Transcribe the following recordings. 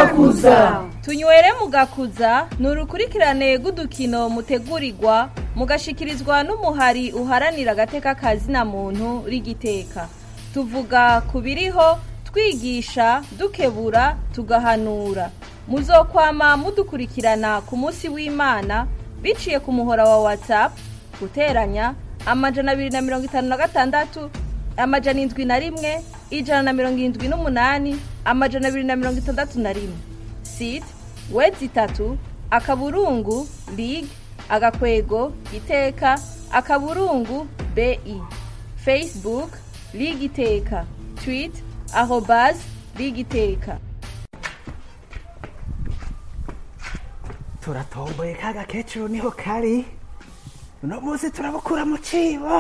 mugakuza tunywere mugakuza ni urukurikirane rw'udukino mutegurirwa mugashikirizwa n'umuhari uharanira agateka kazina muntu rigiteka tuvuga ku biriho twigisha dukebura tugahanura muzokwama mudukurikirana ku munsi w'imana biciye ku muhora wa whatsapp guteranya amajana abiri na mirongo itanu na gatandatu amajana indwi na rimwe ijana na mirongo irindwi n'umunani amajana abiri na mirongo itandatu na rimwe site wedi itatu akaburungu lig agakwego iteka akaburungu bi facebook lig iteka twit arobas lig iteka turatomboye ka gakecuru niho kari uno munsi turabukura mu cibo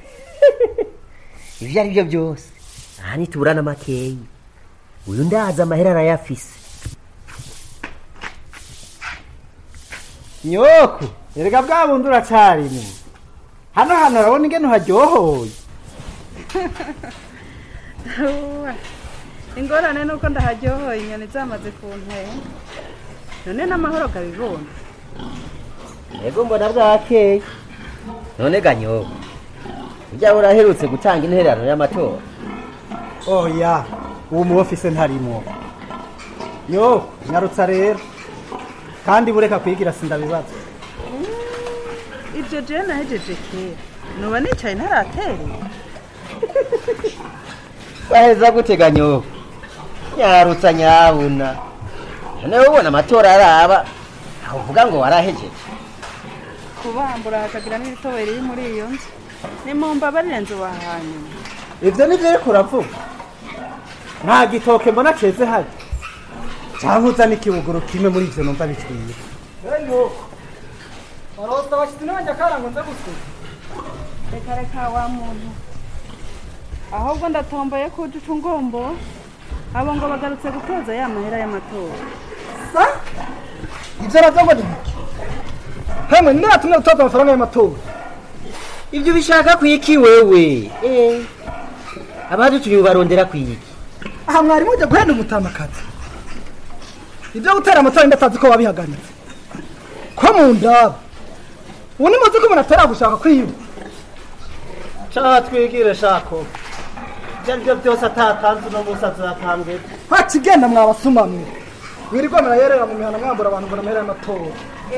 ibyo ari byo byose aha nituburana makeyi uyu ndazi amahera arayafise nyoku erega bwa bundi uracarimo hano hano urabona ingene uharyohoye ingorane ni uko ndaharyohoye inyoni zamaze kuntera none n'amahoro gabibona yego mbona bwakeye none ganyoko ujya uraherutse gutanga intererano y'amatora oya uwo mu ofise ntarimo yo nyarutsa rero kandi bureka kwigira sindabibaza ibyo jewe nahejeje kera nuba nicaye ntaratereye baheza gute ganyoko nyarutsa nyabuna none ubona amatora araba aho uvuga ngo warahejeje kubambura hakagira n'ibitoboye riri muri iyo nzu ni mu mbabarire nzu wahanyuma ivyo nivyo ariko uravuga nta gitoke mbona ceze hari canke uzana ikibuguru kimwe muri ivyo numva bikwiye warosta abashitsi n'abanje akarango nza gusuka reka reka wa muntu ahubwo ndatomboye ko uca ngombo abo ngo bagarutse gutoza ya mahera y'amatora sa ivyo navyo ngo ni biki hemwe ninde yatumye gutoza amafaranga y'amatora ibyo bishaka kwiki wewe eh abadutumye barondera kwiki aha mwari mujya guhenda umutamakazi ibyo gutera amatora ndatazi ko wabihagaritse ko mu ndaba ubu ni muzi ko umuntu atera gushaka kwiba Shaha twigire shako. Ibyo ari byo byose atatanze uno munsi azatambwe. ntakigenda mwabasuma mwe wirirwa murayerera mu mihana mwambura abantu ngo namahera y'amatora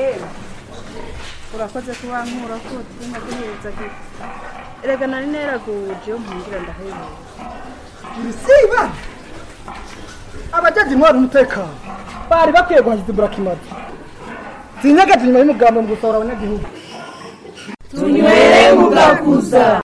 urakoze kuba nkura ko turimo guhereza gito erega nari neraguje iyo mpungira ndahereza ibisiba abajaji intwara umutekano bari bakwiye guhagiza iburakimazi zinyagaje inyuma y'umugambo mu gusohora abanyagihugu tunywere mugakuza